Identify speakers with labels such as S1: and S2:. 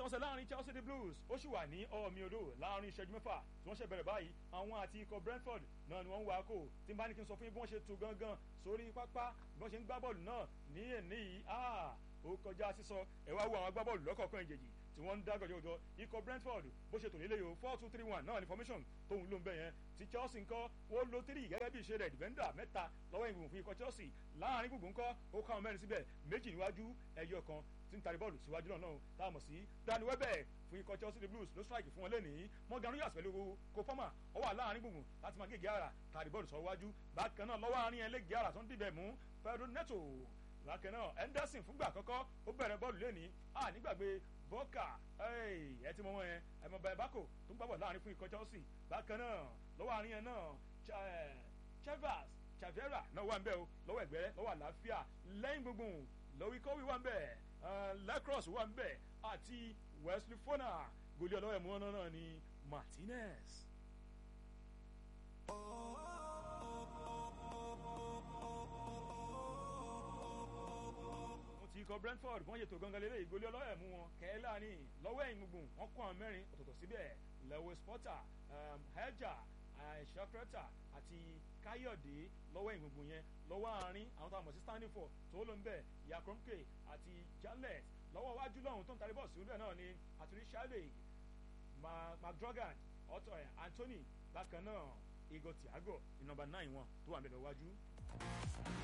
S1: ìfẹsẹ̀wọnsẹ̀ láàrin Chelsea the Blues ó sì wà ní ọ̀ọ́mí odò láàrin ìṣẹ́jú mẹ́fà tí wọ́n ṣe bẹ̀rẹ̀ báyìí àwọn àti ikọ̀ Brentford náà ni wọ́n ń wá kó tí n bá ní kí n sọ fún yín bí wọ́n ṣe tu gangan sórí pápá bí wọ́n ṣe ń gbá bọ́ọ̀lù náà ní èní yìí ó kọjá sísọ ẹ wá wo àwọn agbábọ́ọ̀lù lọ́kọ̀ọ̀kan ìjèjì tí wọ́n ń dá gọ̀jọ̀gọ̀jọ̀ ikọ̀ Brentford bó ṣe tò nílé yìí o four two three one náà ni formation tóun ló ń bẹ̀ yẹn ti Chelsea ńkọ́ wọ́n lo three gẹ́gẹ́ bí ìṣe rẹ̀ defender mẹ́ta lọ́wọ́ ìgbìmọ̀ fún ikọ̀ Chelsea láàrin gbùngbùn ńkọ́ ó káwọn mẹ́rin síbẹ̀ méjì níwájú ẹyọ kan tí ń tari bọ́ọ̀lù síwájú náà náà tá a mọ̀ sí Danny Welbeck fún ikọ̀ Chelsea the Blues ló strike fún wọn lẹ́nìí Morgan Rogers pẹ̀lú Kofama ó wà láàrin gbùngbùn láti máa gègé ara tari bọ́ọ̀lù sọ wájú bákan náà lọ́wọ́ àárín ẹlẹ́gẹ̀ẹ́ ara tó ń dìbẹ̀ mú Pedro Neto bákan náà Henderson fúngbà àkọ́kọ́ ó bẹ̀rẹ̀ bọ́ọ̀lù lẹ́nìí à nígbàgbé bọ́ọ̀kà ẹ ti mọ wọn yẹn ẹ mọ bẹ́ẹ̀ bákò tó ń gbàgbọ́ láàrin fún ikọ̀ Chelsea bákan náà lọ́wọ́ àárín yẹn náà Chavez Chavera náà wà ń bẹ̀ o lọ́wọ́ ẹ̀gbẹ́ lọ́wọ́ àlàáfíà lẹ́yìn gbogbo lọ́wọ́ ikọ́wé wà ń bẹ̀ Lacrosse wà ń bẹ̀ àti Wesley Fona gòlì ọlọ́wọ́ ẹ̀mú ọ̀nà náà ni Martinez. ti ikọ̀ Brentford wọ́n yètò gangan lélẹ̀ ìgolé ọlọ́wọ́ ẹ̀mú wọn kẹ́ẹ́lá ní lọ́wọ́ ẹ̀yìn gbùngbùn wọ́n kó àwọn mẹ́rin ọ̀tọ̀ọ̀tọ̀ síbẹ̀ Lewis Potter Helja Shakreta àti Káyọ̀dé lọ́wọ́ ẹ̀yìn gbùngbùn yẹn lọ́wọ́ àárín àwọn táwọn mọ̀ sí standing for tó ló ń bẹ̀ Yakromke àti Jalet lọ́wọ́ wájú lọ́hùn tó ń tarí bọ́ọ̀sì níbẹ̀ náà ni àtúrí Shade McDrogan ọ̀tọ̀ Anthony bákan náà Igor Thiago ní nọ́mbà náà wọn tó wà ń bẹ̀ lọ́wọ́ wájú.